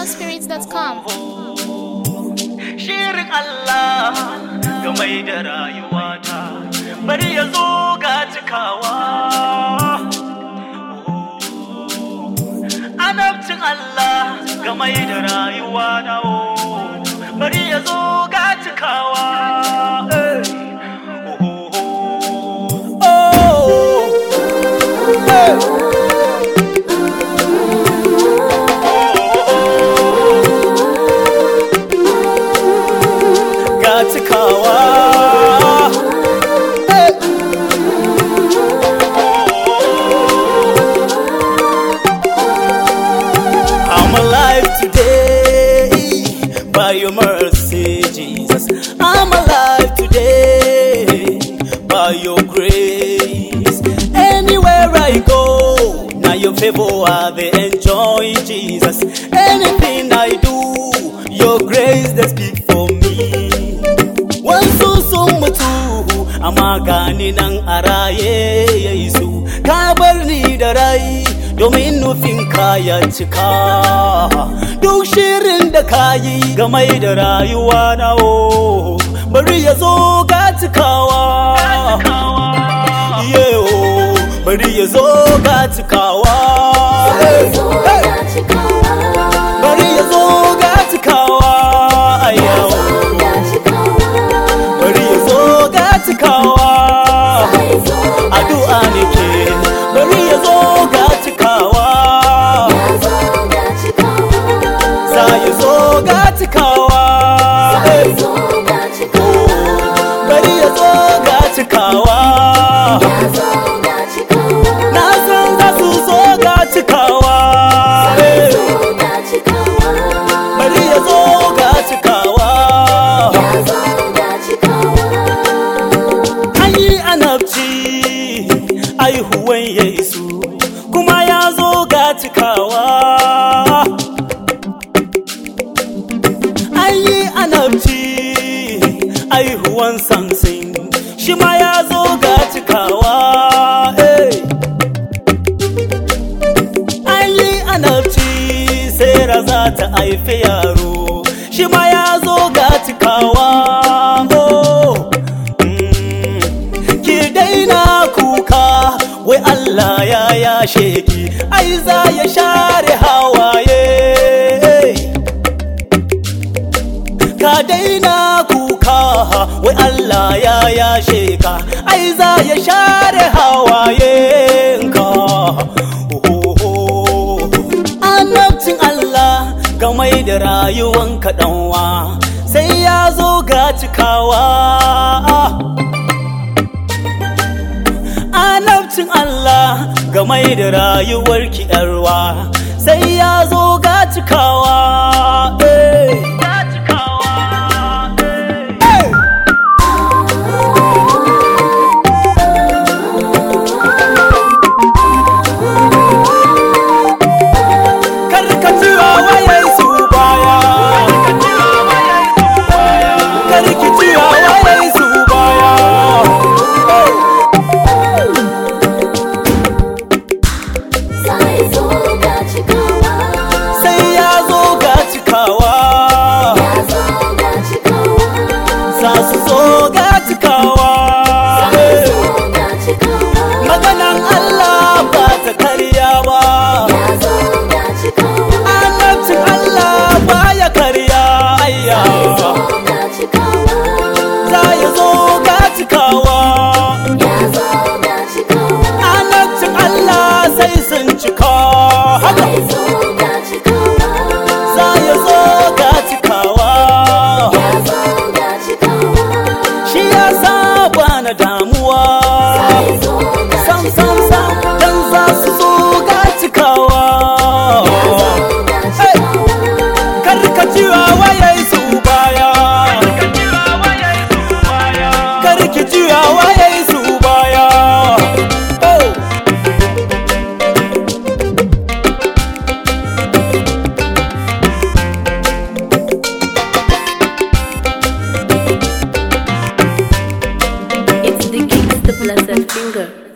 PraiseLordSpirits.com. Shirin Allah ga mai da rayuwata bari ya zo ga cikawa. Anabcin Allah ga mai da rayuwa na bari ya zo ga cikawa. Eh. Oh. Eh. ga cikawa I'm alive today by your mercy, Jesus. I'm alive today by your grace. Anywhere I go, now your favor I they enjoy, Jesus. Anything I do, your grace they speak for me. Wasu sun mutu, amma gani nan a raye Yesu, ka bar ni da rai domin nufin ya cika. Duk shirin da ka yi game da rayuwa na o, bari ya zo ga cikawa. Yeah, oh, bari ya zo ga cikawa. Hey, hey. Bari ya zo ga cikawa. Ayaw. bari ya zo ga cikawa addu'a nake bari ya zo ga cikawa za ya zo ga cikawa bari ya zo ga cikawa na san za su zo ga cikawa bari ya zo ga cikawa an yi anabci aihuwan yesu kuma ya zo ga cikawa an yi anabci aihuwan samsin shi ma ya zo ga cikawa eh. an yi anabci sera za ta haifi yaro shi ma ya zo ga cikawa oh. Mm. ki daina kuka wai Allah ya yashe ki ai za ya share hawaye ka daina kuka wai Allah ya yashe ka ai za ya share hawaye ka annabcin Allah game da rayuwan kaɗanwa sai ya zo ga cikawa annabcin Allah game da rayuwar ki yarwa sai ya zo ga cikawa eh. Eh. Karkacewa wayar su baya Karkacewa wayar su baya sai ya zo ga cikawa za su zo ga cikawa maganan Allah ba ta karya ba annabcin Allah ba ya karya ayya za ya zo ga cikawa annabcin Allah sai sun cika haka za ya zo ga cikawa shi ya saba na damuwa sam sam sam dan za su zo ga cikawa karkacewa wayai su baya karkacewa wayai su baya oh. It's the Kings, the blessed finger.